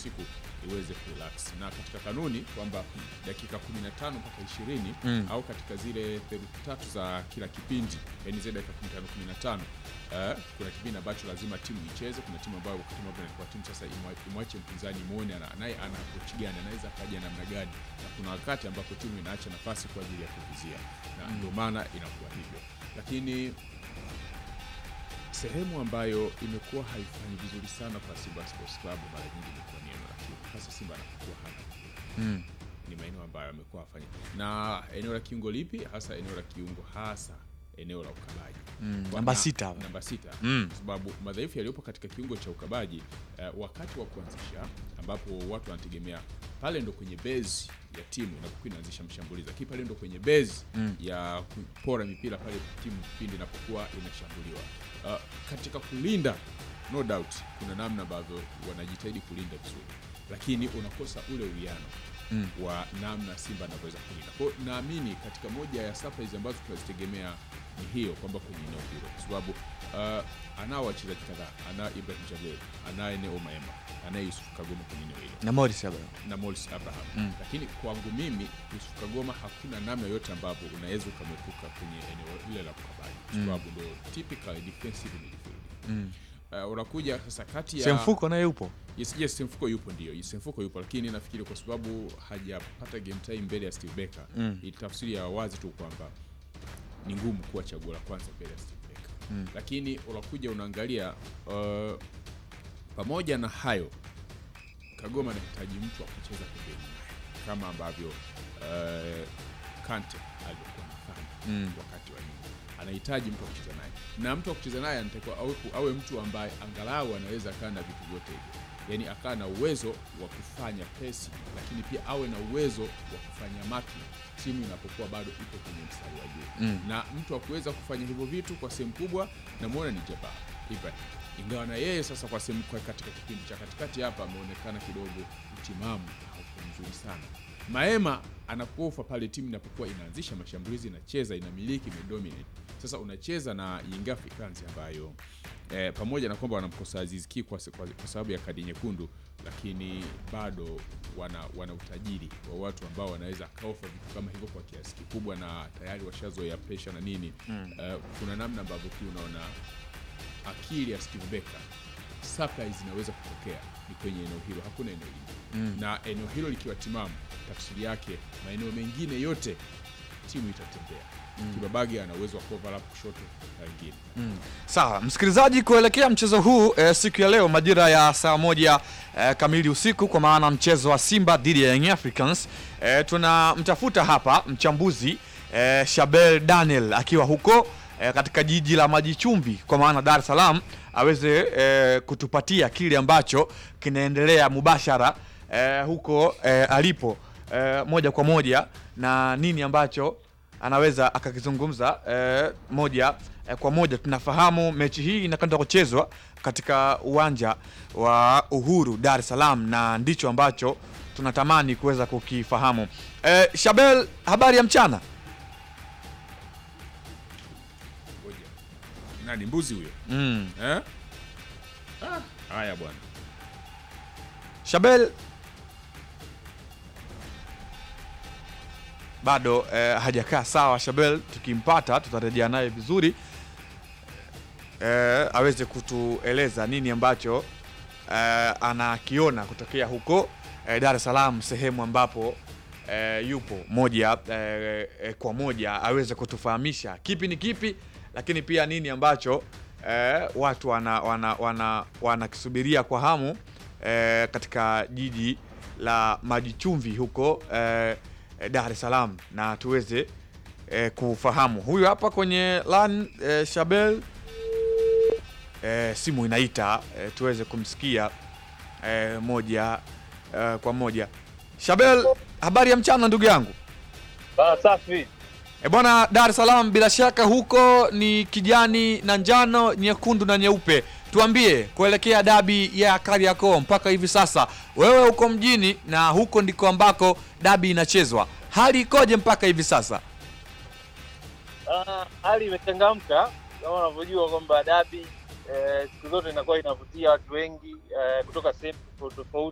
usiku iweze kurelax, na katika kanuni kwamba dakika 15 mpaka 20 Mm. au katika zile theluthi tatu za kila kipindi, yani zile dakika 15 15 eh, kuna kipindi ambacho lazima timu icheze. Kuna timu ambayo wakati mwingine inakuwa timu sasa imwa- imwache mpinzani muone ana- naye ana approach gani, anaweza akaja namna gani, na kuna wakati ambapo timu inaacha nafasi kwa ajili ya kuvizia, na ndio maana inakuwa hivyo, lakini sehemu ambayo imekuwa haifanyi vizuri sana kwa Simba Sports Club mara nyingi imekuwa ni eneo la kiungo, hasa Simba anapokuwa hana mpira Mm. ni maeneo ambayo amekuwa afanya na eneo la kiungo lipi hasa eneo la kiungo hasa eneo la ukabaji Mm, Kwa- namba na- sita hapa. namba sita Mm. kwa sababu madhaifu yaliyopo katika kiungo cha ukabaji eh, wakati wa kuanzisha ambapo watu wanategemea pale ndo kwenye base ya timu inapokuwa inaanzisha mshambulizi lakini pale ndo kwenye base Mm. ya kupora mipira pale timu pindi inapokuwa inashambuliwa uh, katika kulinda no doubt kuna namna ambavyo wanajitahidi kulinda vizuri lakini unakosa ule uwiano Mm. wa namna Simba anavyoweza kulinda. Kwa hiyo naamini katika moja ya surprise ambazo tunazitegemea ni hiyo kwamba kwenye eneo hilo, kwa sababu uh, anao wachezaji kadhaa, ana Ibrahim Jalel, anaye Neo Maema, anaye Yusuf Kagoma kwenye eneo hilo na Morris hapa. na Morris Abraham Mm. lakini kwangu mimi Yusuf Kagoma hakuna namna yoyote ambapo unaweza ukamwepuka kwenye eneo lile la ukabaji, kwa Mm. sababu ndo typical defensive midfield. Mm. Uh, unakuja sasa kati ya Semfuko naye yupo. Yes, yes, Semfuko yupo ndio. Yes, Semfuko yupo lakini nafikiri kwa sababu hajapata game time mbele ya Steve Barker. Mm. Ni tafsiri ya wazi tu kwamba ni ngumu kuwa chaguo la kwanza mbele ya Steve Barker. Mm. Lakini unakuja unaangalia uh, pamoja na hayo Kagoma anahitaji mtu wa kucheza pembeni naye kama ambavyo uh, Kante alivyokuwa anafanya Mm. wakati wa nyuma. Anahitaji mtu wa kucheza naye, na mtu wa kucheza naye anatakiwa awe, awe mtu ambaye angalau anaweza akaa na vitu vyote hivyo, yaani akaa na uwezo wa kufanya pesi, lakini pia awe na uwezo wa kufanya marking timu inapokuwa bado ipo kwenye mstari wa juu Mm. na mtu wa kuweza kufanya hivyo vitu kwa sehemu kubwa namwona ni Jabbar Ibrahim, ingawa na yeye sasa kwa sehemu kwa katika kipindi cha katikati hapa ameonekana kidogo utimamu hauko mzuri sana. Maema anapofa pale timu inapokuwa inaanzisha mashambulizi, inacheza, inamiliki, imedominate. Sasa unacheza na Young Africans ambayo eh, pamoja na kwamba wanamkosa Aziz Ki kwa, kwa, kwa sababu ya kadi nyekundu, lakini bado wana, wana utajiri wa watu ambao wanaweza kaofa vitu kama hivyo kwa kiasi kikubwa, na tayari washazoea pesha na nini Mm. Eh, kuna namna ambavyo pia unaona akili ya Steve Barker surprise inaweza kutokea ni kwenye eneo hilo, hakuna eneo lingine Mm. na eneo hilo likiwa timamu, tafsiri yake maeneo mengine yote timu itatembea. Kibabage ana uwezo wa overlap kushoto na wengine Mm. Sawa, msikilizaji, kuelekea mchezo huu eh, siku ya leo majira ya saa moja eh, kamili usiku, kwa maana mchezo wa Simba dhidi ya Young Africans eh, tunamtafuta hapa mchambuzi eh, Shabel Daniel akiwa huko eh, katika jiji la maji chumvi, kwa maana Dar es Salaam, aweze eh, kutupatia kile ambacho kinaendelea mubashara eh, huko eh, alipo eh, moja kwa moja na nini ambacho anaweza akakizungumza eh, moja eh, kwa moja. Tunafahamu mechi hii inakwenda kuchezwa katika uwanja wa Uhuru Dar es Salaam, na ndicho ambacho tunatamani kuweza kukifahamu. Eh, Shabel, habari ya mchana. ngoja, nani mbuzi huyo Mm. eh? Ah, haya bwana, Shabel bado eh, hajakaa sawa. Shabel tukimpata tutarejea naye vizuri eh, aweze kutueleza nini ambacho eh, anakiona kutokea huko eh, Dar es Salaam, sehemu ambapo eh, yupo moja eh, eh, kwa moja aweze kutufahamisha kipi ni kipi, lakini pia nini ambacho eh, watu wana, wana, wana, wanakisubiria kwa hamu eh, katika jiji la maji chumvi huko eh, eh, Dar es Salaam na tuweze eh, kufahamu. Huyu hapa kwenye lan eh, Shabel eh, simu inaita eh, tuweze kumsikia eh, moja eh, kwa moja. Shabel, habari ya mchana ndugu yangu. Ah, safi. E bwana, Dar es Salaam bila shaka huko ni kijani na njano, nyekundu na nyeupe. Tuambie kuelekea dabi ya Kariakoo mpaka hivi sasa, wewe uko mjini na huko ndiko ambako dabi inachezwa, hali ikoje mpaka hivi sasa? Ah, hali imechangamka kama unavyojua kwamba dabi eh, siku zote inakuwa inavutia watu wengi eh, kutoka sehemu tofauti tofauti